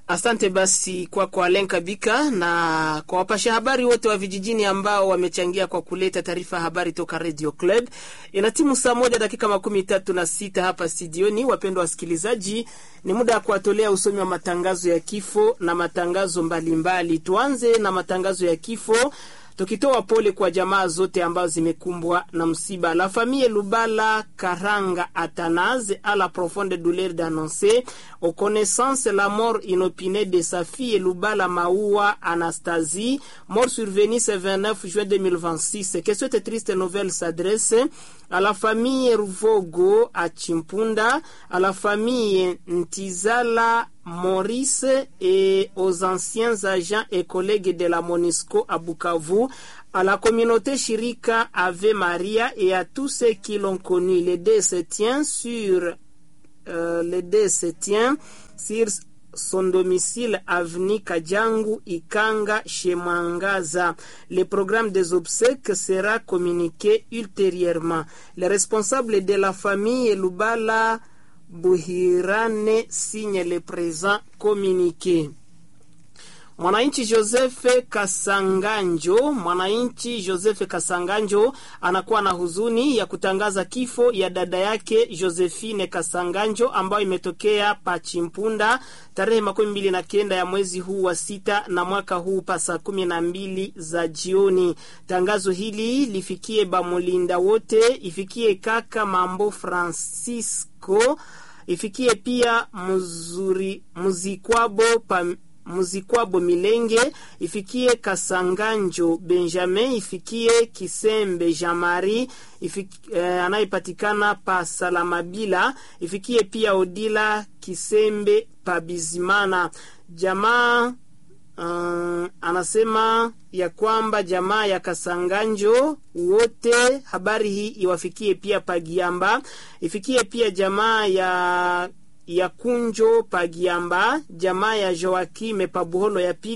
Asante basi kwako kwa Alen Kabika na kwa wapasha habari wote wa vijijini ambao wamechangia kwa kuleta taarifa ya habari toka Radio Club. Ina timu saa moja dakika makumi tatu na sita hapa studioni. Wapendwa wasikilizaji, ni muda wa kuwatolea usomi wa matangazo ya kifo na matangazo mbalimbali mbali. Tuanze na matangazo ya kifo tukitoa pole kwa jamaa zote ambazo zimekumbwa na msiba. La famille Lubala Karanga Athanase a la profonde douleur d'annoncer aux connaissances la mort inopinée de sa fille Lubala Maoua Anastasie, mort survenue ce 29 juin 2026. Que cette triste nouvelle s'adresse à la famille Ruvogo à Chimpunda, à la famille Ntizala Maurice et aux anciens agents et collègues de la MONUSCO à Bukavu, à la communauté Shirika Ave Maria et à tous ceux qui l'ont connu. Le dé se tient sur euh, le dé se tient sur son domicile avenue Kajangu Ikanga chez Mangaza. Le programme des obsèques sera communiqué ultérieurement. Les responsables de la famille Lubala Buhirane signe le présent communiqué. Mwananchi Joseph Kasanganjo, mwananchi Joseph Kasanganjo anakuwa na huzuni ya kutangaza kifo ya dada yake Josephine Kasanganjo ambayo imetokea Pachimpunda tarehe makumi mbili na kenda ya mwezi huu wa sita na mwaka huu pa saa kumi na mbili za jioni. Tangazo hili lifikie bamulinda wote, ifikie kaka Mambo Francisco, ifikie pia mzuri muzikwabo pa Muzikwabo Milenge, ifikie Kasanganjo Benjamin, ifikie Kisembe Jamari eh, anayepatikana pa Salamabila, ifikie pia Odila Kisembe pa Bizimana. Jamaa uh, anasema ya kwamba jamaa ya Kasanganjo wote, habari hii iwafikie pia Pagiamba, ifikie pia jamaa ya ya Kunjo Pagiamba, jamaa ya Joakime Pabuholo ya pili